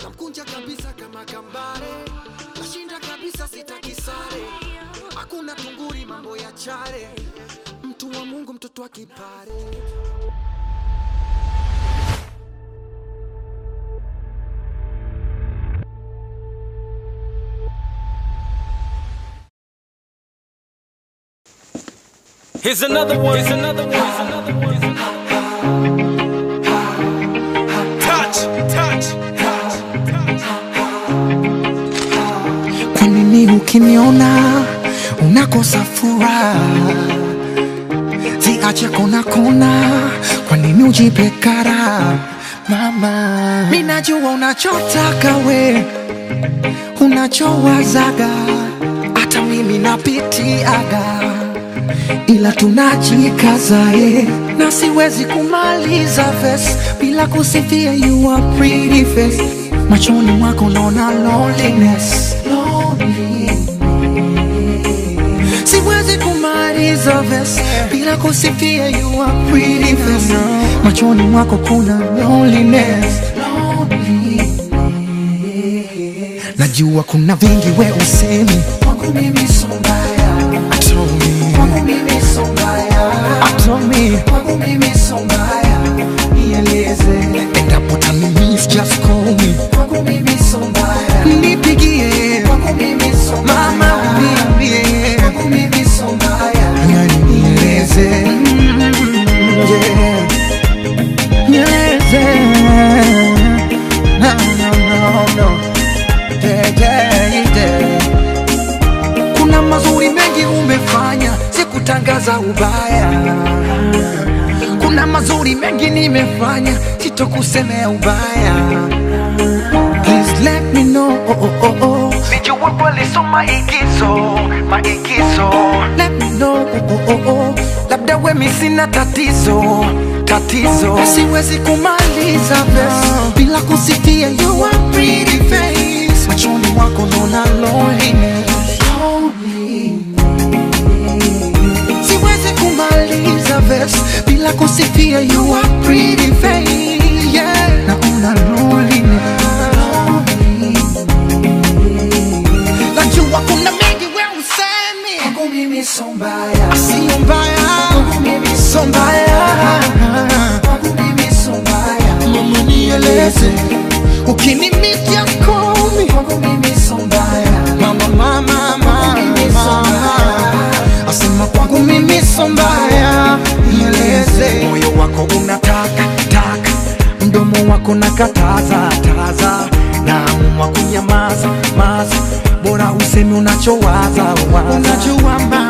namkunja kabisa kama kambare, nashinda kabisa, sitaki sare, hakuna tunguri, mambo ya chare, mtu wa Mungu, mtoto wa kipare. Here's another one. Here's another one. Here's another one. Here's another one. Touch, touch, touch, touch. Kwa nini ukiniona unakosa furaha? Ziache kona kona, kwa nini ujipe kara? Mama, mimi najua unachotaka we, unachowazaga, hata mimi napitiaga, ila tunajikaza eh, na siwezi kumaliza verse bila kusifia you are pretty face. Machoni mwako naona loneliness, loneliness. Siwezi kumaliza verse bila kusifia you are pretty face. Machoni mwako kuna loneliness, loneliness. Najua kuna vingi we usemi kwangu mimi so mbaya, Told me. kwangu mimi so mbaya, Told me. kwangu mimi so mbaya, nieleze endapo tani miss just call me kwangu mimi so mbaya, nipigie kwangu mimi so mbaya, mama uniambie kwangu mimi so mbaya, yani nieleze Mm, yeah. nieleze no, no, no, no. Yeah, yeah, yeah. Kuna mazuri mengi umefanya, sikutangaza ubaya. Kuna mazuri mengi nimefanya, sitokusemea ubaya. Please let me know. Oh, oh, oh, oh. Sijua kweli so maigizo, maigizo Let me know. Oh, oh, oh, oh. Labda wemi sina tatizo tatizo, siwezi kumaliza verse bila kusifia you are pretty face. Machoni mwako naona loneliness. Siwezi kumaliza verse bila kusifia you are pretty face. Yeah, naona loneliness. Najua kuna mengi we usemi kwangu mimi so mbaya, sio mbaya kwangu mimi so mbaya, kwangu mimi so mbaya. Mama nieleze ukinimiss just call me kwangu mimi so mbaya, mama mama mama asema kwangu mimi so mbaya, nieleze moyo wako unataka taka mdomo wako nakataza taza naamua kunyamaza maza bora useme unachowaza waza. unajua ma